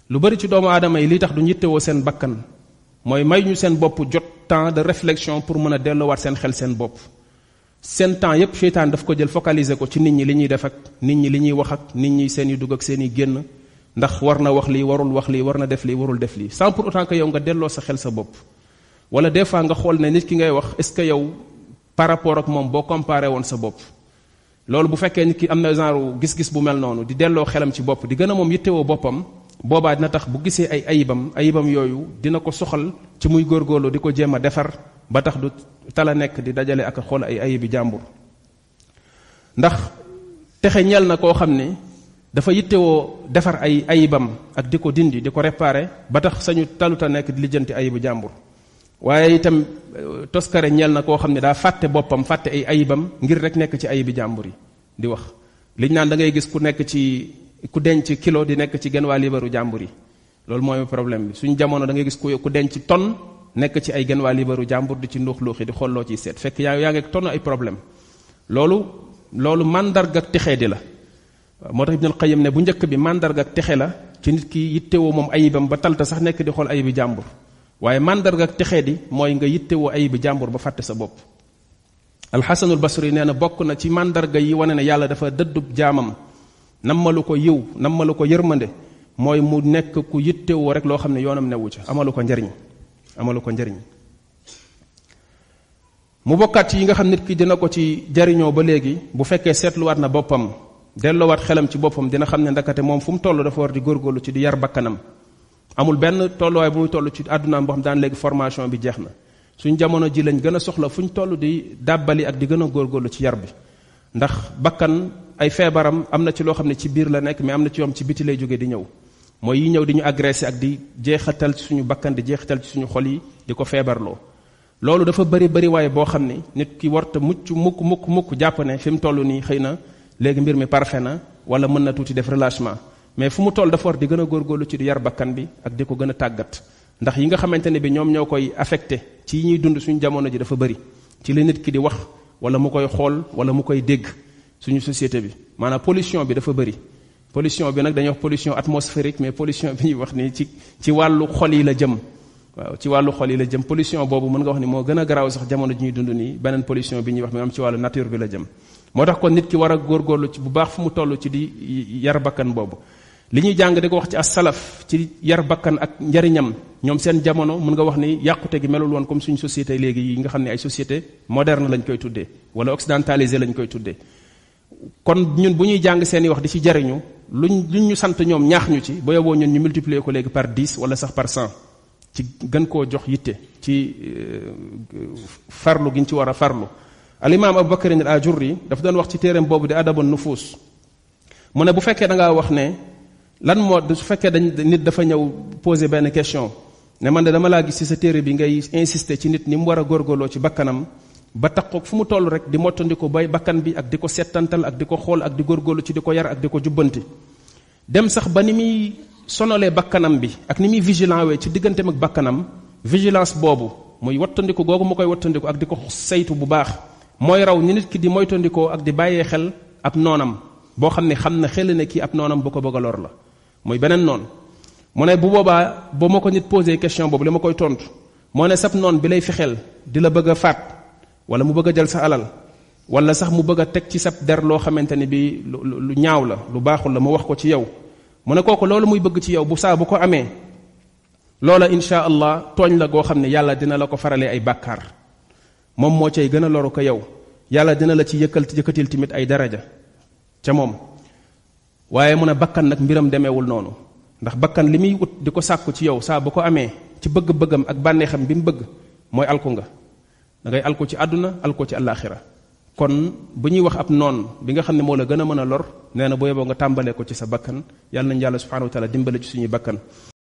lu bari ci doomu aadama yi li tax du yittewoo seen bakkan mooy may ñu seen bopp jot temps de réflexion pour mën a delloowaat seen xel seen bopp seen temps yépp seytaan daf ko jël focaliser ko ci nit ñi li ñuy def ak nit ñi li ñuy wax ak nit ñi seen i dugg ak seen i génn ndax war na wax lii warul wax lii war na def lii warul def lii sans pour autant que yow nga delloo sa xel sa bopp wala des fois nga xool ne nit ki ngay wax est ce que yow par rapport ak moom boo comparé woon sa bopp loolu bu fekkee nit ki am na genre gis-gis bu mel noonu di delloo xelam ci bopp di gën a moom yittewoo boppam boobaa dina tax bu gisee ay ayibam ayibam yooyu dina ko soxal ci muy góorgóorlu di ko jéem a defar ba tax du tala nekk di dajale ak xool ay ayibi jàmbur ndax texe ñel na koo xam ne dafa yittewoo defar ay ayibam ak di ko dindi di ko réparer ba tax sañu taluta nekk di lijjanti ayibu jàmbur waaye itam toskare ñel na koo xam ne daa fàtte boppam fàtte ay ayibam ngir rek nekk ci ayibi jàmbur yi di wax liñ naan da ngay gis ku nekk ci ku denc kilo di nekk ci genn waa libaru jàmbur yi loolu mooy problème bi suñu jamono da ngay gis ku ku denc ton nekk ci ay genn waa libaru jàmbur di ci nduux luuxi di xolloo ciy seet fekk yaa yaa ngi ton ay problème loolu loolu mandarga ak texee di la moo tax ibnul qayyim ne bu njëkk bi mandarga ak texe la ci nit ki yittewoo moom ayibam ba talta sax nekk di xool ayibi jàmbur waaye mandarga ak texee di mooy nga yittewoo ayibi jàmbur ba fàtte sa bopp alxasanul basri nee na bokk na ci mandarga yi wane ne yàlla dafa dëddub jaamam nammalu ko yiw nammalu ko yërmande mooy mu nekk ku yittewoo rek loo xam ne yoonam newu ca amalu ko njariñ amalu ko njariñ mu bokkaat yi nga xam nit ki dina ko ci jariñoo ba léegi bu fekkee seetluwaat na boppam delloowaat xelam ci boppam dina xam ne ndakate moom fu mu toll dafa war di góorgóorlu ci di yar bakkanam amul benn tolluwaay bu muy toll ci àddunaam boo xam daan léegi formation bi jeex na suñ jamono ji lañ gën a soxla fu ñu toll di dàbbali ak di gën a góorgóorlu ci yar bi ndax bakkan ay feebaram am na ci loo xam ne ci biir la nekk mais am na ci yoom ci biti lay jóge di ñëw mooy yi ñëw di ñu agressé ak di jeexatal ci suñu bakkan di jeexatal ci suñu xol yi di ko feebarloo loolu dafa bari bari waaye boo xam ne nit ki warta mucc mukk mukk mukk jàpp ne fi mu toll nii xëy na léegi mbir mi parfait na wala mën na tuuti def relâchement mais fu mu toll dafa war di gën a góorgóorlu ci di yar bakkan bi ak di ko gën a tàggat ndax yi nga xamante ne bi ñoom ñoo koy affecté ci yi ñuy dund suñu jamono ji dafa bari ci li nit ki di wax wala mu koy xool wala mu koy dégg suñu société bi maanaam pollution bi dafa bari pollution bi nag dañuy wax pollution atmosphérique mais pollution bi ñuy wax ni ci ci wàllu xol yi la jëm waaw ci wàllu xol yi la jëm pollution boobu mën nga wax ni moo gën a garaaw sax jamono ji ñuy dund nii beneen pollution bi ñuy wax mi am ci wàllu nature bi la jëm moo tax kon nit ki war a góorgóorlu ci bu baax fu mu toll ci di yar bakkan boobu li ñuy jàng di ko wax ci as-salaf ci yar bakkan ak njariñam ñoom seen jamono mën nga wax ni yàqute gi melul woon comme suñu société léegi yi nga xam ne ay société moderne lañ koy tuddee wala occidentalisé lañ koy tuddee kon ñun bu ñuy jàng seen i wax di ci jariñu luñ luñ ñu sant ñoom ñaax ñu ci ba yoboo ñun ñu multiplier ko léegi par 10 wala sax par 100 ci gën koo jox yitte ci farlu gi ñu ci war a farlu alimaam abu bakarin al ajurri dafa doon wax ci téereem boobu di adabun nufus mu ne bu fekkee da ngaa wax ne lan moo su fekkee dañ nit dafa ñëw poser benn question ne man de dama laa gis ci sa téere bi ngay insister ci nit ni mu war a góorgóorloo ci bakkanam ba taxoog fu mu toll rek di mottandiko bay bakkan bi ak di ko settantal ak di ko xool ak di góorgóorlu ci di ko yar ak di ko jubbanti dem sax ba ni muy sonalee bakkanam bi ak ni muy vigilant wee ci digganteem ak bakkanam vigilance boobu muy wattandiku googu mu koy wattandiku ak di ko saytu bu baax mooy raw ni nit ki di moytandikoo ak di bàyyee xel ab noonam boo xam ne xam na xel ne kii ab noonam bu ko bëgg a lor la muy beneen noon mu ne bu boobaa boo ma ko nit posé question boobu li ma koy tontu moo ne sab noon bi lay fexeel di la bëgg a faat wala mu bëgg a jël sa alal wala sax mu bëgg a teg ci sab der loo xamante ni bi lu ñaaw la lu baaxul la mu wax ko ci yow mu ne kooku loolu muy bëgg ci yow bu saa bu ko amee loola insha allah tooñ la goo xam ne yàlla dina la ko faralee ay bàkkaar moom moo cay gën a loru ko yow yàlla dina la ci yëkkal yëkkatil tamit ay daraja ca moom waaye mu ne bakkan nag mbiram demeewul noonu ndax bakkan li muy ut di ko sàkku ci yow saa bu ko amee ci bëgg-bëggam ak bànneexam bi mu bëgg mooy alku nga da ngay alko ci àdduna alko ci àllaaxira kon bu ñuy wax ab noon bi nga xam ne moo la gën a mën a lor nee na bu yeboo nga tàmbalee ko ci sa bakkan yàlla nañu yàlla subhanahu wa taala dimbale ci suñuy bakkan